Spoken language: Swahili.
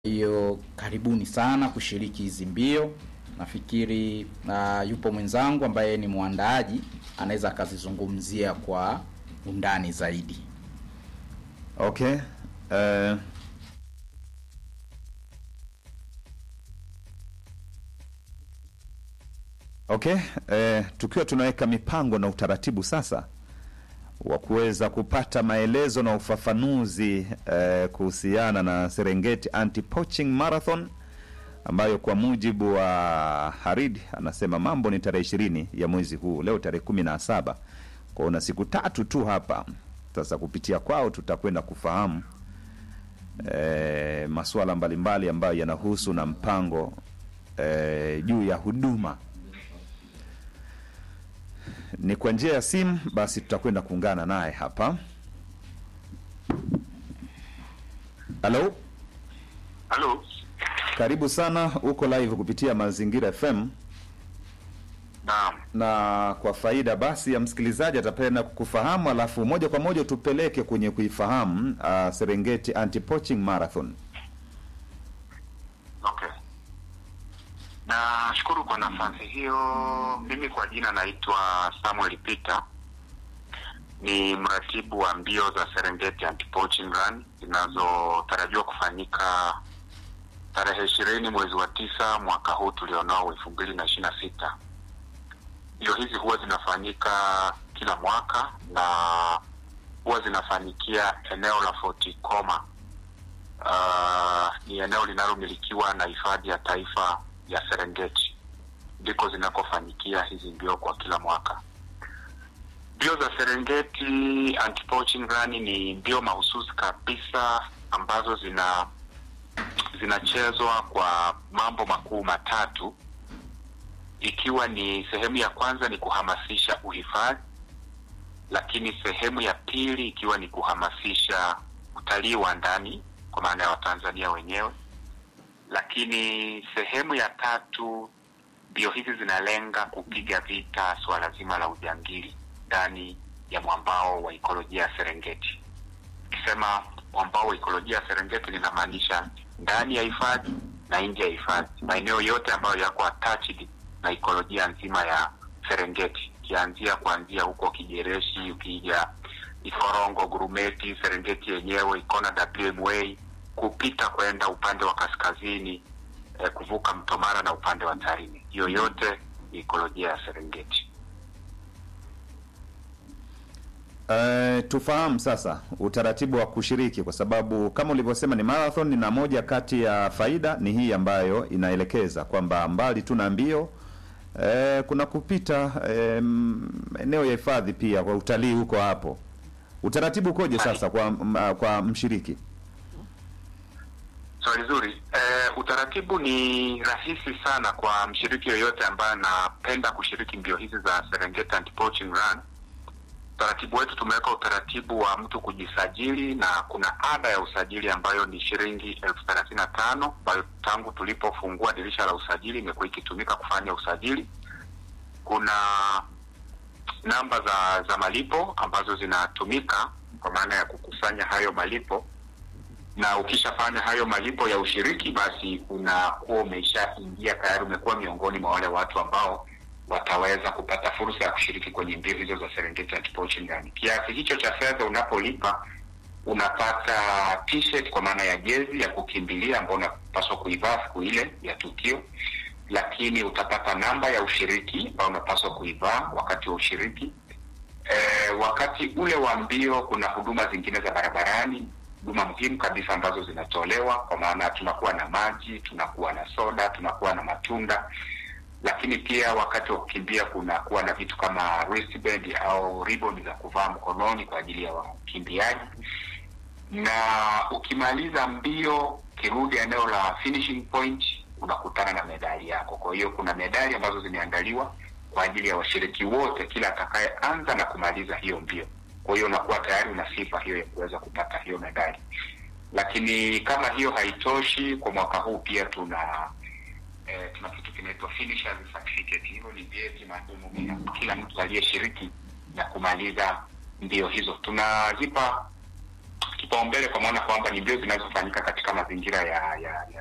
hiyo karibuni sana kushiriki hizi mbio. Nafikiri uh, yupo mwenzangu ambaye ni mwandaaji anaweza akazizungumzia kwa undani zaidi. Okay. Uh, okay. Uh, tukiwa tunaweka mipango na utaratibu sasa wa kuweza kupata maelezo na ufafanuzi uh, kuhusiana na Serengeti Anti-Poaching Marathon ambayo kwa mujibu wa Harid anasema mambo ni tarehe ishirini ya mwezi huu, leo tarehe kumi na saba kwa una siku tatu tu hapa sasa. Kupitia kwao tutakwenda kufahamu e, masuala mbalimbali ambayo yanahusu na mpango e, juu ya huduma ni kwa njia ya simu. Basi tutakwenda kuungana naye hapa. Halo, Halo, karibu sana, uko live kupitia Mazingira FM naam. na kwa faida basi ya msikilizaji atapenda kukufahamu, alafu moja kwa moja tupeleke kwenye kuifahamu uh, Serengeti Anti-Poaching Marathon. Okay, nashukuru kwa nafasi hiyo. Mimi kwa jina naitwa Samuel Peter, ni mratibu wa mbio za Serengeti Anti-Poaching Run zinazotarajiwa kufanyika tarehe ishirini mwezi wa tisa mwaka huu tulionao elfu mbili na ishirini na sita. Mbio hizi huwa zinafanyika kila mwaka na huwa zinafanyikia eneo la Fort Koma. Uh, ni eneo linalomilikiwa na hifadhi ya taifa ya Serengeti, ndiko zinakofanyikia hizi mbio kwa kila mwaka. Mbio za Serengeti Anti-Poaching Run ni mbio mahususi kabisa ambazo zina zinachezwa kwa mambo makuu matatu, ikiwa ni sehemu ya kwanza ni kuhamasisha uhifadhi, lakini sehemu ya pili ikiwa ni kuhamasisha utalii wa ndani kwa maana ya Watanzania wenyewe, lakini sehemu ya tatu, mbio hizi zinalenga kupiga vita suala zima la ujangili ndani ya mwambao wa ikolojia ya Serengeti. Ukisema mwambao wa ikolojia ya Serengeti linamaanisha ndani ya hifadhi na nje ya hifadhi, maeneo yote ambayo yako attached na ikolojia nzima ya Serengeti, ukianzia kuanzia huko Kijereshi, ukija Ikorongo, Gurumeti, Serengeti yenyewe, Ikona, WMA, kupita kwenda upande wa kaskazini eh, kuvuka mto Mara na upande wa Tarime, hiyo yote ni ikolojia ya Serengeti. Uh, tufahamu sasa utaratibu wa kushiriki, kwa sababu kama ulivyosema ni marathon, na moja kati ya faida ni hii ambayo inaelekeza kwamba mbali tu na mbio eh, kuna kupita eh, eneo ya hifadhi pia kwa utalii huko hapo. Utaratibu ukoje sasa kwa m- kwa mshiriki? Swali zuri. Eh, utaratibu ni rahisi sana kwa mshiriki yoyote ambaye anapenda kushiriki mbio hizi za Serengeti Anti-Poaching Run. Utaratibu wetu tumeweka utaratibu wa mtu kujisajili na kuna ada ya usajili ambayo ni shilingi elfu thelathini na tano ambayo tangu tulipofungua dirisha la usajili imekuwa ikitumika kufanya usajili. Kuna namba za za malipo ambazo zinatumika kwa maana ya kukusanya hayo malipo na ukishafanya hayo malipo ya ushiriki, basi unakuwa umeshaingia tayari, umekuwa miongoni mwa wale watu ambao wataweza kupata fursa ya kushiriki kwenye mbio hizo za Serengeti Anti-Poaching Run. Kiasi hicho cha fedha unapolipa, unapata t-shirt kwa maana ya jezi ya kukimbilia ambayo unapaswa kuivaa siku ile ya tukio, lakini utapata namba ya ushiriki ambayo unapaswa kuivaa wakati wa ushiriki. E, wakati ule wa mbio kuna huduma zingine za barabarani huduma muhimu kabisa ambazo zinatolewa kwa maana tunakuwa na maji, tunakuwa na soda, tunakuwa na matunda, lakini pia wakati wa kukimbia kunakuwa na vitu kama wristband au ribbon za kuvaa mkononi kwa ajili ya wakimbiaji. Na ukimaliza mbio, kirudi eneo la finishing point, unakutana na medali yako. Kwa hiyo kuna medali ambazo zimeandaliwa kwa ajili ya washiriki wote, kila atakayeanza na kumaliza hiyo mbio kwa hiyo unakuwa tayari una sifa hiyo ya kuweza kupata hiyo medali. Lakini kama hiyo haitoshi, kwa mwaka huu pia tuna eh, tuna kitu kinaitwa finishers certificate. Hivyo ni vyeti maalum vya kila mtu aliyeshiriki na kumaliza mbio hizo. Tunazipa kipaumbele kwa maana kwamba ni mbio zinazofanyika katika mazingira ya ya, ya